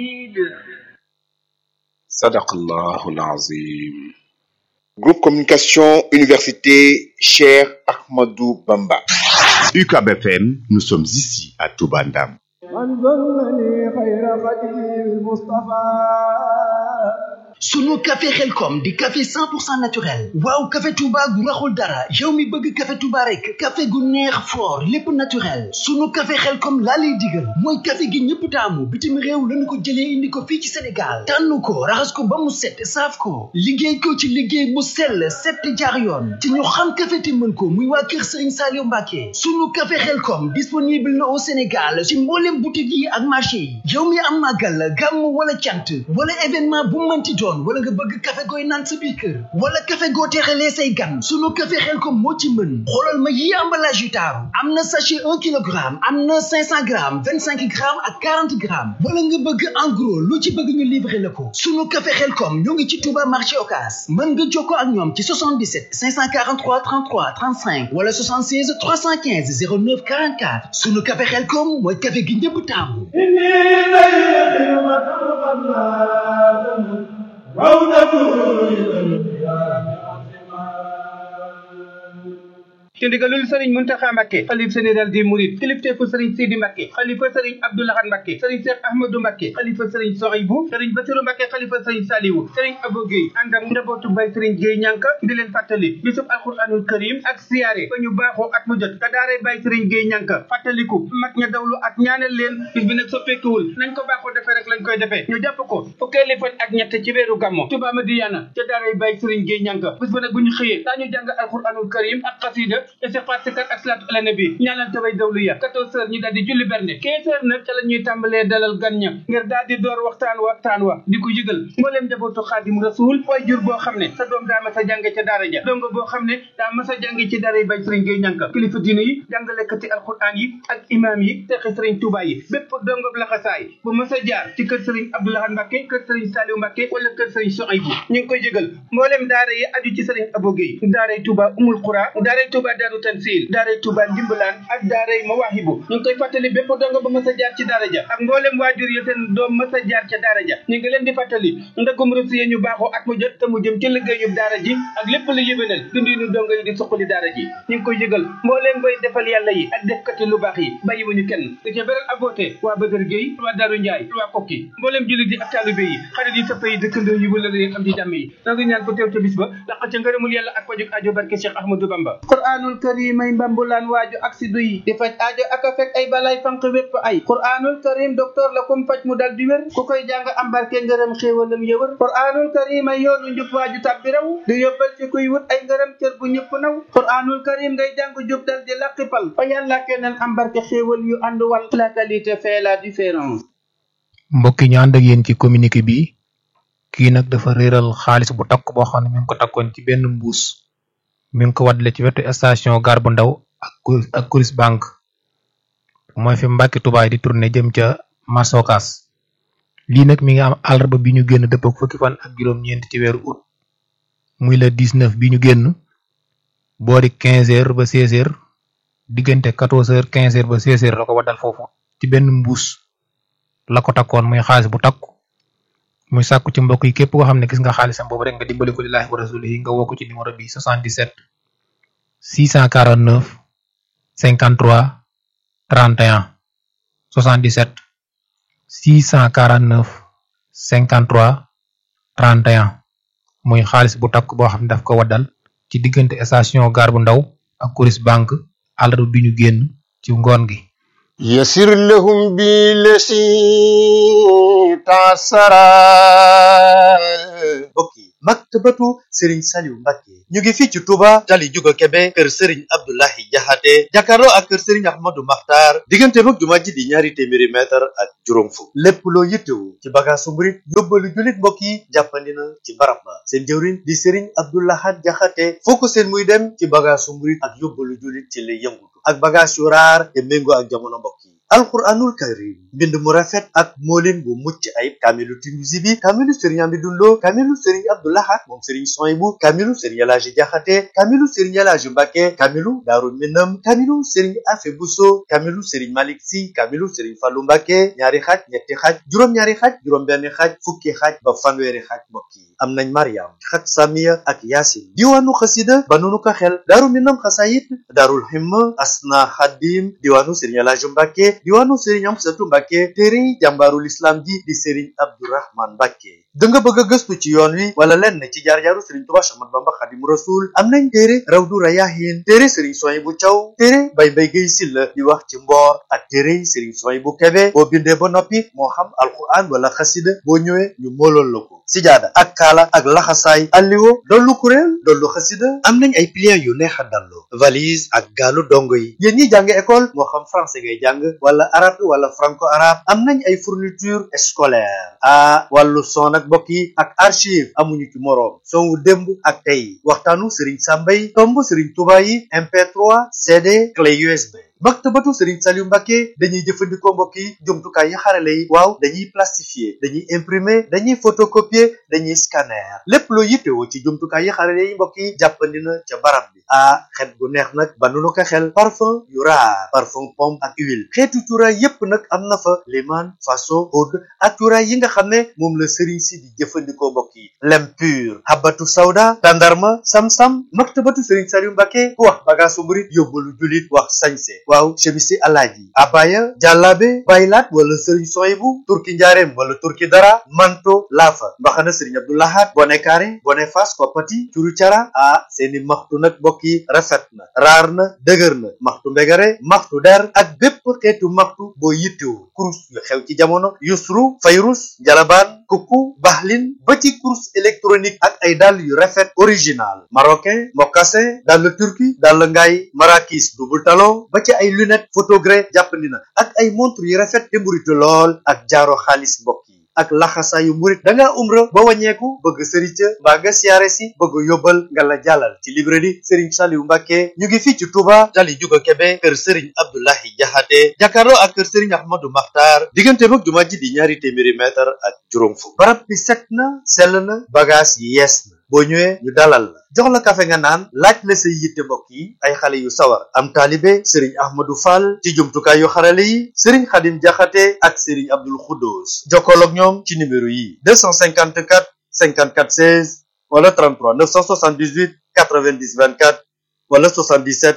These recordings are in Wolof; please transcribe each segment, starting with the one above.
sadaqallahu alazim Groupe Communication Université Cheikh Ahmadou Bamba. UCAB FM nous sommes ici à Touba Ndam sunu café xelkom di café 100% naturel waaw café touba gu raxul dara yow mi bëgg café touba rek café gu neex fort lépp naturel sunu café xelkom laa lay digal mooy café gi ñëpp taamu bitim réew lañu ko jëlee indi ko fii ci sénégal tànn ko raxas ko ba mu set saaf ko liggéey ko ci liggéey bu sell set jaar yoon te ñu xam café te mën ko muy waa kër sëriñ Saliou Mbacke sunu café xelkom disponible na au sénégal ci mboolem boutique yi ak marché yi yow mi am màggal gàmm wala cant wala événement bu mënti doon wala nga bëgg café gooy naan sa biir kër wala café goo teexalee say gan sunu café Xelkom moo ci mën xoolal ma yi emballage yu taaru am na sachet un kilogramme am na cinq cent grammes vingt cinq grammes ak quarante grammes wala nga bëgg en gros lu ci bëgg ñu livrer la ko sunu café Xelkom ñoo ngi ci Touba marché Ocass mën nga jokkoo ak ñoom ci 77 543 33 35 wala 76 315 09 44 sunu café Xelkom mooy café gi ñëpp taamu ci ndigalul sëriñ Muntaxa Mbàkke xalif général des mourides kilifteefu sëriñ Sidi Mbàkke xalifa sëriñ Abdou Lahad Mbàkke sëriñ Cheikh Ahmadou Mbàkke xalifa sëriñ Sohaybu sëriñ Basiru Mbàkke xalifa sëriñ Saliwu sëriñ Abo Gueye ànd ak njabootu Baay sëriñ Gueye ñànka di leen fàttali bisub alquranul karim ak siyaare ba ñu baaxoo at mu jot ka daaree Baay sëriñ Gueye ñànka fàttaliku mag ña dawlu ak ñaanal leen bis bi nag soppeekuwul nañ ko baaxoo defee rek lañ koy defee ñu jàpp ko fukkeeli fan ak ñett ci weeru gàmmo Touba Madiyana ca daaree Baay sëriñ Gueye ñànka bis ba nag bu ñu xëyee daañu jàng alquranul karim ak xasida istighfar ak salaatu ala nabi ñaanal tabay dawlu ya quatorze heures ñu daal di julli berne quinze heures nag ca la ñuy tàmbalee dalal gan ña ngir daal di door waxtaan wa waxtaan wa di ko yëgal mbooleem njabootu xaadim rasul way jur boo xam ne sa doom daa mas a jànge ca daara ja dongo boo xam ne daa mas a jànge ci daara yi bay sëriñ Gueye ñànka kilifa diine yi jàngalekati alquran yi ak imam yi texi sëriñ Touba yi bépp dongob laxasaay bu mas a jaar ci kër sëriñ Abdou Lahad Mbacke kër sëriñ Saliou Mbacke wala kër sëriñ Sohaybu ñu ngi koy yëgal mbooleem daara yi aju ci sëriñ Abo Gueye daaray Touba Umul Qura daaray Touba Daaru Tansil daaray Touba Ndimbalaan ak daaray Mawaahibu ñu ngi koy fàttali bépp dongo ba mas a jaar ci daara ja ak mboolem waajur ya seen doom mas a jaar ca daara ja ñu ngi leen di fàttali ndagum rus yi ñu baaxoo at mu jot te mu jëm ci liggéeyub daara ji ak lépp lu yëbénal dundinu dongo yi di suqali daara ji ñu ngi koy yëgal mbooleem bay defal yàlla yi ak defkati lu baax yi bàyyiwuñu kenn di ca beral aboote waa Bëgër Géey waa Daaru Njaay waa Kokki mbooleem jullit yi ak taalibe yi xarit yi sëpp yi dëkkandoo yi wala leen am ci jàmm yi noo ngi ñaan ko teew ca bis ba laq ca ngërëmul yàlla ak pajuk ajo barke Cheikh Ahmadou Bamba qur'anul karim ay mbambulaan waaju ak si duy di faj aajo ak a fekk ay balay fanq wépp ay qur'anul karim docteur la kum faj mu dal di wér ku koy jàng am barke ngërëm xéewalam yëwër qur'anul karim ay yoonu njub waaju tàbbi raw di yóbbal ci kuy wut ay ngërëm cër bu ñëpp naw qur'anul karim ngay jàng jub dal di laqipal fa yàlla keneen am barke xéewal yu ànd wal la qualité fait la différence mbokki ñu ànd ak yéen ci communiqué bi kii nag dafa réeral xaalis bu takk boo xam ne mi ngi ko takkoon ci benn mbuus mi ngi ko waddale ci wetu station gare bu ndaw ak ak Coris banque mooy fi Mbàkke Tubaay di tourné jëm ca Masokas lii nag mi ngi am àllarba bi ñu génn dëpp ak fukki fan ak juróom-ñeent ci weeru août muy le 19 bi ñu génn boori 15 heures ba 16 heures diggante 14 heures 15 heures ba 16 heures la ko waddal foofu ci benn mbuus la ko takkoon muy xaalis bu takku muy sàkku ci mbokk yi képp koo xam ne gis nga xaalisam boobu rek nga dimbali ko lillaahi wa rasulihi nga woo ko ci numéro bi 77 649 53 31 77 649 53 31 muy xaalis bu takk boo xam ne daf ko waddal ci diggante station gare bu ndaw ak Coris banque àllarba bi ñu génn ci ngoon gi يسر لهم بالذي تعسرا mbokk yi maktabatu Serigne Saliou Mbacke ñu ngi fii ci Touba tali Juga Kebe kër Serigne Abdoulahi Jaxate jàkkaarloo ak kër Serigne Ahmadou Makhtar diggante mag jumaa ji di ñaari téeméeri mètre ak juróom fukk lépp loo yittewu ci bagaasu murit yóbbalu jullit mbokk yi jàppandi na ci barab ba seen jëwriñ di Serigne Abdoulahat Jaxate foo ko seen muy dem ci bagaasu murit ak yóbbalu jullit ci lay yëngutu ak bagaas yu raar te méngoo ak jamono mbokk yi alquranul karim mbind mu rafet ak moolin bu mucc ayib kaamilu Tinusi bi kaamilu sëriñ Amidou Lo kaamilu sëriñ Abdoulahat moom sëriñ Soyibu kaamilu sëriñ Elaaji Jaxate kaamilu sëriñ Elaaji Mbàkke kaamilu Daaru Minam kaamilu sëriñ Afe Buso kaamilu sëriñ Malik Si kaamilu sëriñ Fallu Mbàkke ñaari xaaj ñetti xaaj juróom-ñaari xaaj juróom-benn xaaj fukki xaaj ba fanweeri xaaj mbokk yi am nañ Mariam xat Samiya ak Yaasin diwaanu xasida ba nunu ko xel Daaru Minam xasayit Daarul Himma Asna Xadim diwaanu sëriñ Elaaji Mbàkke diwaanu sëriñ Amsatu Mbàkke téere jàmbaarul islam ji di sëriñ Abdourahman Mbàkke da nga bëgg a gëstu ci yoon wi wala lenn ci jaar-jaaru sëriñ Tuubaa Axmadu Bamba Xaadimu Rasuul am nañ téere Rawdu Rayaahiin téere sëriñ Suwaybu Caw téere Bay Mbay Gay Silla di wax ci mboor ak téere sëriñ Suwaybu Kebe boo bindee ba noppi moo xam alquran wala xasida boo ñëwee ñu moolool la ko sijaada ak kaala ak laxasaay alliwo dollu kuréel dollu xasida am nañ ay pliants yu neex a dallu valise ak gaalu dongo yi yéen ñi jàng école moo xam français ngay jàng wala arabe wala franco arabe am nañ ay fourniture scolaire ah wàllu son ak mbokk yi ak archive amuñu ci moroom son wu démb ak tey waxtaanu Serigne Sambay tomb Serigne Touba yi MP3 CD clé USB maktabatu Serigne Saliou Mbacke dañuy jëfandikoo mbokk yi jumtukaay yi xarale yi waaw dañuy plastifier dañuy imprimer dañuy photocopier dañuy scanner lépp loo yittewoo ci jumtukaay yi xarale yi mbokk yi jàppandi na ca barab bi ah xet gu neex nag ba nu ko xel parfum yu raar parfum pomme ak huile xeetu cuuraay yépp nag am na fa liman faso oud ak cuuraay yi nga xam ne moom la Serigne si di jëfandikoo mbokk yi lem pur habatu sawda tandarma sam-sam maktabatu Serigne Saliou Mbacke ku wax bagaasu murit yóbbalu julit wax sañse waaw chemisi alaaji abaya jàllaabe baylaat wala sëriñ soyibu turki njaareem wala turki dara manto laafa mbaxana sëriñ abdoulahat bone kaare bone fas koppati curu cara ah seeni maxtu nag mbokk yi rafet na raar na dëgër na maxtu mbegare maxtu der ak bépp xeetu maxtu boo yittewu kurus yu xew ci jamono yusru fayrus jalabaan kukku baxlin ba ci kurus électronique ak ay dàll yu rafet original marocain mocassin dàll turki dàll ngaay marakis double talon ba ci ay lunette photogré jàppandi na ak ay montre yu rafet te mburitu lool ak jaaro xaalis mbokk yi ak laxasaayu murit da ngaa umra ba wàññeeku bëgg sëriñ ca mbaa nga siyaare si bëgg yóbbal nga la jàllal ci librairie Serigne Saliou Mbacke ñu ngi fii ci Touba tali juga Kebe kër Serigne Abdoulahi Jaxate jàkkaarloo ak kër Serigne Ahmadou Makhtar diggante mag jumaa ji di ñaari téeméeri mètre ak juróom fukk barab bi set na sell na bagage yi yees na boo ñëwee ñu dalal la jox la kafe nga naan laaj la say yitte mbokk yi ay xale yu sawar am taalibe sëriñ ahmadou fall ci jumtukaay yu xarale yi sëriñ xadim jaxate ak sëriñ abdul xuddoos jokkool ak ñoom ci numéro yi 254 54 16 wala 33 978 90 24 wala 77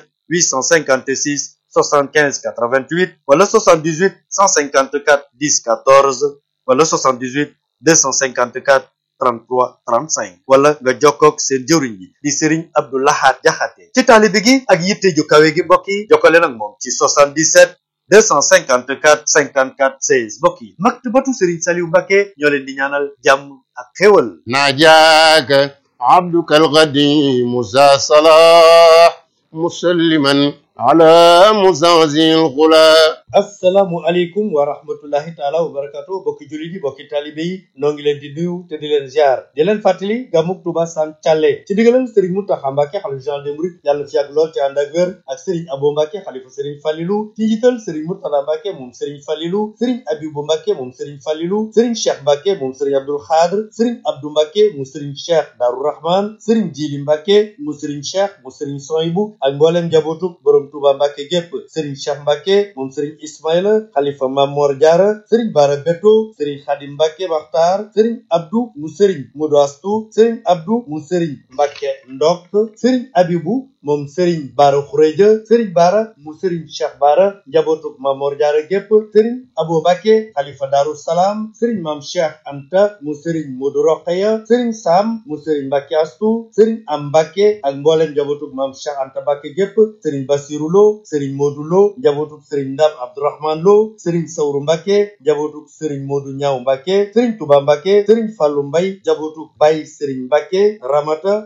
856 75 88 wala 78 154 10 14 wala 78 254 33 35 wala nga jokkoog seen jëwriñ bi di Serigne Abdou Lahad Jaxate ci taalibe gi ak yitte ju kawe gi mbokk yi jokkale nag moom ci 77 254 54 16 mbokk yi maktabatu Serigne Saliou Mbacke ñoo leen di ñaanal jàmm ak xéwal ناجاك عبدك القديم ذا صلاح مسلما على مزعزع الغلا assalaamu aleykum wa rahmatullahi taala wa barakatu bokki jullit yi bokki taalibe yi noo ngi leen di nuyu te di leen ziar di leen fàttali gàmmug Tuuba Sam Thialé ci digalal sëriñ Muntaxa Mbàkke xalifa général des mourides yàlla fi yàgg lool te ànd ak wér ak sëriñ Abo Mbàkke xalifa sëriñ Falilu ci njiital sëriñ Murtada Mbàkke moom sëriñ Falilu sëriñ Abibu Mbàkke moom sëriñ Falilu sëriñ Cheikh Mbàkke moom sëriñ Abdul Xaadir sëriñ Abdu Mbàkke mu sëriñ Cheikh Daaru Rahman sëriñ Jili Mbàkke mu sëriñ Cheikh mu sëriñ Soyibu ak mbooleem njabootu borom Tuuba Mbàkke gépp sëriñ Cheikh Mbàkke moom sëriñ Ismaïla xalifa Mamor Jaara sëriñ Bara Beto sëriñ Xadim Mbàkke Maxtaar sëriñ Abdu mu sëriñ Modu Astu sëriñ Abdu mu sëriñ Mbàkke Ndok sëriñ Abibu moom sëriñ Bara Xureja sëriñ Bara mu sëriñ Cheikh Bara njabootuk Mamor Jaara gépp sëriñ Abo Mbàkke xalifa Daaru Salaam sëriñ Mam Cheikh Anta mu sëriñ Modu Roqaya sëriñ Sam mu sëriñ Mbàkke Astu sëriñ Am Mbàkke ak mbooleem njabootuk Mam Cheikh Anta Mbàkke gépp sëriñ Basiru Lo sëriñ Modu Lo njabootuk sëriñ Ndam Abdourahman Lo sëriñ Sawru Mbàkke njabootuk sëriñ Modu Ñaaw Mbàkke sëriñ Tuba Mbàkke sëriñ Fallu Mbay njabootuk Bay sëriñ Mbàkke Ramata sëriñ Mansour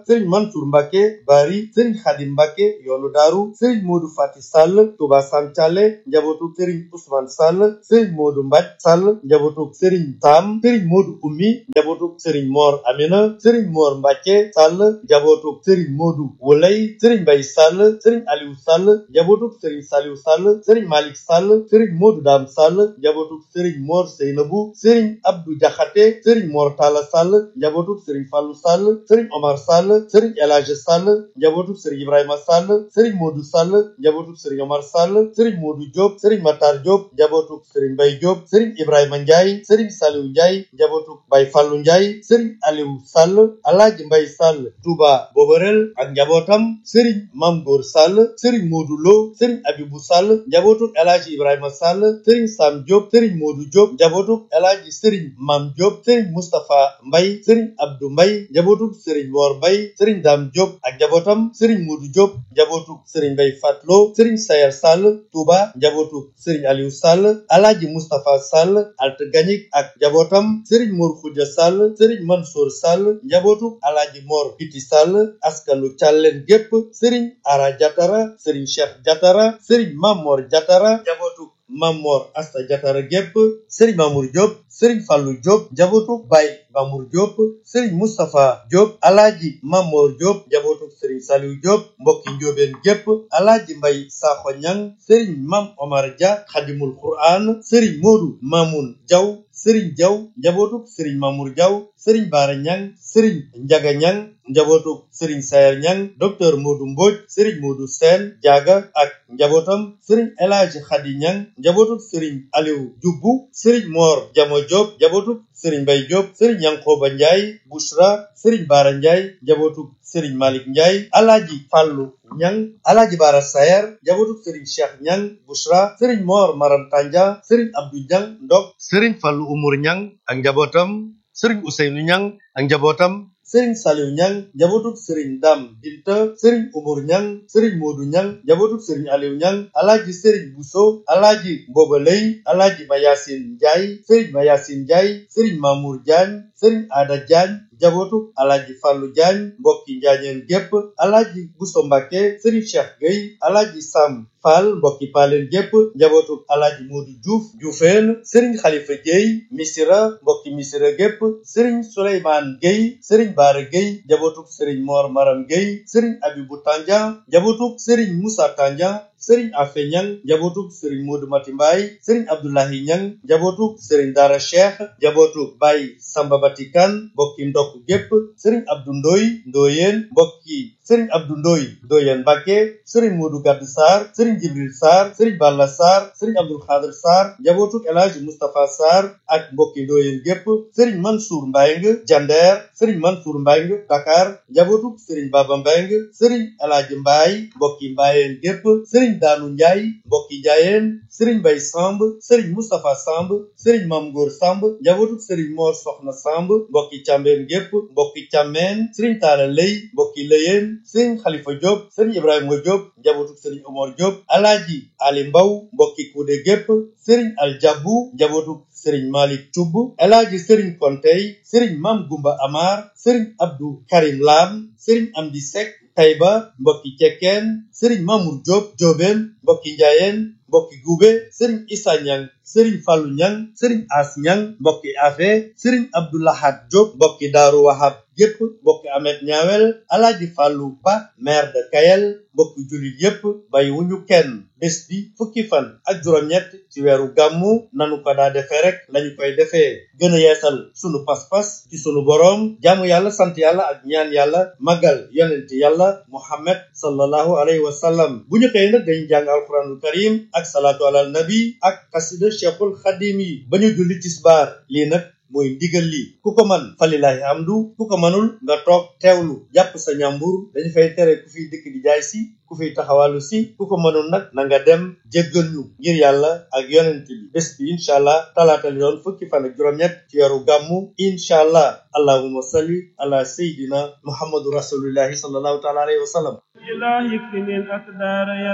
Mansour Mbacke Bari sëriñ Khadim Mbacke yoonu daaru sëriñ Modou Fati Sall Touba Sam Thialé njabootu sëriñ Ousmane Sall sëriñ Modou Mbaj Sall njabootu sëriñ Tam sëriñ Modou Ummi njabootu sëriñ Mor Amina sëriñ Mor Mbacke Sall njabootu sëriñ Modou Wolay sëriñ Mbay Sall sëriñ Aliou Sall njabootu sëriñ Saliou Sall sëriñ Malick Sall sëriñ Modou Dam Sall njabootu sëriñ Mor Seynabou sëriñ Abdou Diakhaté sëriñ Mor Talla Sall njabootu sëriñ Fallou Sall sëriñ Omar Sall sëriñ El Hadj Sall njabootu sëriñ Ibrahima Sall sëriñ Modou Sall njabootu sëriñ Omar Sall sëriñ Modou Diop sëriñ Matar Diop njabootu sëriñ Mbay Diop sëriñ Ibrahima Ndiaye sëriñ Saliou Ndiaye njabootu Baye Fallou Ndiaye sëriñ Aliou Sall Alaaji Mbay Sall Touba Boborel ak njabootam sëriñ Mam Góor Sall sëriñ Modou Lo sëriñ Abibou Sall njabootu El Hadj Ibrahima Sall sëriñ Sam Diop sëriñ Modou Diop njabootu El Hadj sëriñ Mam Diop sëriñ Moustapha Mbay sëriñ Abdou Mbay njabootu sëriñ Mor Mbay sëriñ Dam Diop ak njabootam sëriñ Modou Diop njabootu sëriñ Mbay Fatlo sëriñ Sayer Sall Touba njabootu sëriñ Aliou Sall Alaaji Moustapha Sall Alt Gañik ak njabootam sëriñ Mor Khoudia Sall sëriñ Mansour Sall njabootu Alaaji Mor Piti Sall askanu Càlleen gépp sëriñ Ara Jatara sëriñ Cheikh Jatara sëriñ Mamor Jatara njabootu Mamor Asta Jatara gépp sëriñ Mamour Diop sëriñ Fallou Diop njabootu Baye Mamour Diop sëriñ Moustapha Diop alaaji Mamor Diop njabootu sëriñ Saliou Diop mbokki njóobeen gépp alaaji Mbay Sakho Ñang sëriñ Mam Omar Dia Xadimul Quran sëriñ Modou Mamoun Diaw sëriñ Diaw njabootu sëriñ Mamour Diaw sëriñ Baara Ñang sëriñ Njaga Ñang njabootu sëriñ Sayer Ñang docteur Modou Mbodj sëriñ Modou Sène Diaga ak njabootam sëriñ El Hadji Khady Ñang njabootu sëriñ Aliou Dioubou sëriñ Mor Jamo Diop njabootu sëriñ Mbay Diop sëriñ Yankoba Ndiaye Bouchra sëriñ Baara Ndiaye njabootu sëriñ Malick Ndiaye alaaji Fàllu Ñang alaaji Baara Sayer njabootu sëriñ Cheikh Ñang Bouchra sëriñ Mor Maram Tanja sëriñ Abdou Ñang Ndok sëriñ Fàllu Umur Ñang ak njabootam sëriñ Ousseynou Ñang ak njabootam sëriñ Saliou Ñang njabootu sëriñ Dam Binta sëriñ Umur Ñang sëriñ Modou Ñang njabootu sëriñ Aliou Ñang alaaji sëriñ Bousso alaaji Mboba Lay alaaji Mayasin Njaay sëriñ Mayasin Njaay sëriñ Mamour Diagne sëriñ Ada Diagne njabootu alaaji Fallou Diagne mbokki njaañeen gépp alaaji Bousso Mbàkke sëriñ Cheikh Gueye alaaji Sam Fall mbokki paaleen gépp njabootu alaaji Modou Diouf Dioufeen sëriñ Khalifa Gueye Misira mbokki Misira gépp sëriñ Souleymane Gueye sëriñ Baara Gueye njabootu sëriñ Mor Maram Gueye sëriñ Abibou Tandian njabootu sëriñ Moussa Tandian sëriñ Afe Ñang njabootu sëriñ Modou Mati Mbaye sëriñ Abdoulahi Ñang njabootu sëriñ Dara Cheikh njabootu Baye Samba Batikan mbokki ndokk gépp sëriñ Abdou Ndoy Ndoyeen mbokki sëriñ Abdou Ndoy Ndoyeen Mbàkke sëriñ Modou Gadd Sarr sëriñ Jibril Sarr sëriñ Balla Sarr sëriñ Abdul Xaadir Sarr njabootu El Hadji Moustapha Sarr ak mbokki Ndoyeen gépp sëriñ Mansour Mbayng Jander sëriñ Mansour Mbayng Dakar njabootu sëriñ Baba Mbayng sëriñ El Hadji Mbaye mbokki Mbayeen gépp sëriñ daanu njaay mbokki njaayeen sëriñ bay samb sëriñ mustapha samb sëriñ mam góor samb njabootu sëriñ moor soxna samb mbokki càmbeen gépp mbokki càmmeen sëriñ taala lay mbokki lëyeen sëriñ xalifa diop sëriñ ibrahima diop njabootu sëriñ omar diop alaaji ali mbaw mbokki kuude gépp sëriñ aljabu njabootu sëriñ malik cubb alaaji sëriñ kontey sëriñ mam gumba amar sëriñ abdou karim lam sëriñ amdi sek Tayba mbokki cekkeen sëriñ Mamour Diop Diobène mbokki njaayeen mbokki gube sëriñ Issa Ñang sëriñ Fallu Ñang sëriñ As Ñang mbokki afe sëriñ Abdoulahat Diop mbokki Daaru Wahab gépp mbokki Amet Ñaawel Alaaji Fallu Ba maire de Kayel mbokki jullit yépp bay wuñu kenn bés bi fukki fan ak juróom-ñett ci weeru gàmmu nanu ko daa defee rek lañu koy defee gën a yeesal sunu pas-pas ci sunu boroom jaamu yàlla sant yàlla ak ñaan yàlla magal yonent yàlla muhammad sallallahu alayhi wa sallam bu ñu xëyee nag dañu jàng alquranul karim ak salaatu alal nabi ak xasida cheikhul xadim yi ba ñu julli tisbaar lii nag mooy ndigal li ku ko man falilahi amdu ku ko manul nga toog teewlu jàpp sa ñàmbur dañu fay tere ku fiy dëkk di jaay si ku fiy taxawalu si ku ko mënul nag na nga dem jéggal ñu ngir yàlla ak yonent bi bés bi incha allah talaata li doon fukki fan ak juróom-ñett ci weeru gàmmu incha allah allahumma salli ala sayidina muhammadu rasulillahi sallallahu taala alayhi wa sallam إلهي اكفني الأقدار يا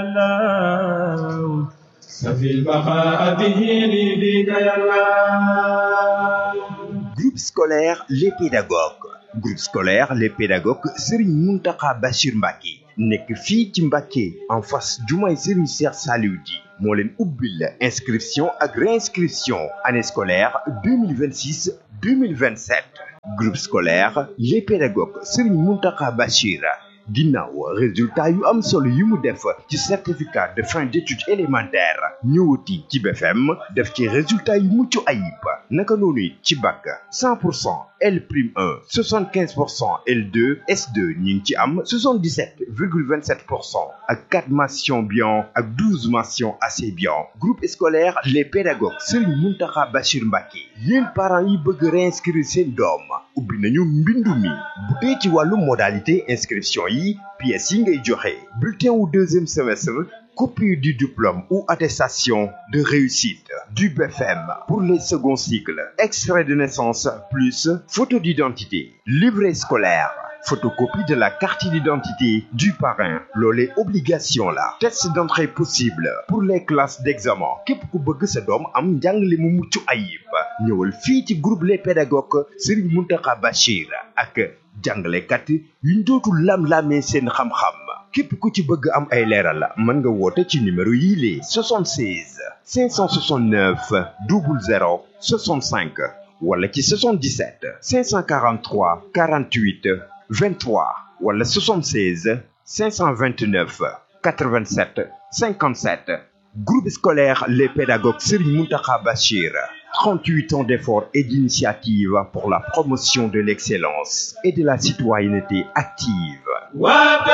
الله سفي البقاء به لي بك يا الله Groupe scolaire Les Pédagogues groupe scolaire les pédagogues Serigne Mountakha Bachir Mbacké nekk fii ci Mbacké en face jumaay Serigne Cheikh Saliou Di moo leen ubbil inscription ak réinscription année scolaire 2026 2027 groupe scolaire les pédagogues Serigne Mountakha Bachir ginnaaw résultat yu am solo yi mu def ci certificat de fin d'études élémentaires ñëwati ci BFM def ci résultat yu mucc ayib naka noonu ci bac 100 pour cent L prime 1 75 pour cent L2 S2 ñu ngi ci am 77 virgule 27 pour cent ak 4 mentions bien ak 12 mentions assez bien groupe scolaire les pédagogues Serigne Mountakha Bachir Mbacké yéen parents yi bëgg réinscrire seen doom ubbi nañu mbindu mi bu dee ci wàllu modalité inscription yi pièces yi ngay joxe bulletin wu deuxième semestre copie du diplôme ou attestation de réussite du BFM pour les seconds cycles extrait de naissance plus photo d'identité livret scolaire photocopie de la carte d'identité du parrain loolee obligation la test d'entrée possible pour les classes d'examen képp ku bëgg sa doom am njàngale mu mucc ayib ñëwal fii ci groupe les pédagogues Serigne Mountakha Bachir ak jàngalekat yuñ dootul lam-lamee seen xam-xam képp ku ci bëgg am ay leeral mën nga woote ci numéro yii lee 76 569 00 65 wala ci 77 543 48 23 wala 76 529 87 57 groupe scolaire les pédagogues Serigne Mountakha Bachir 38 ans d'efforts et d'initiatives pour la promotion de l'excellence et de la citoyenneté active. waa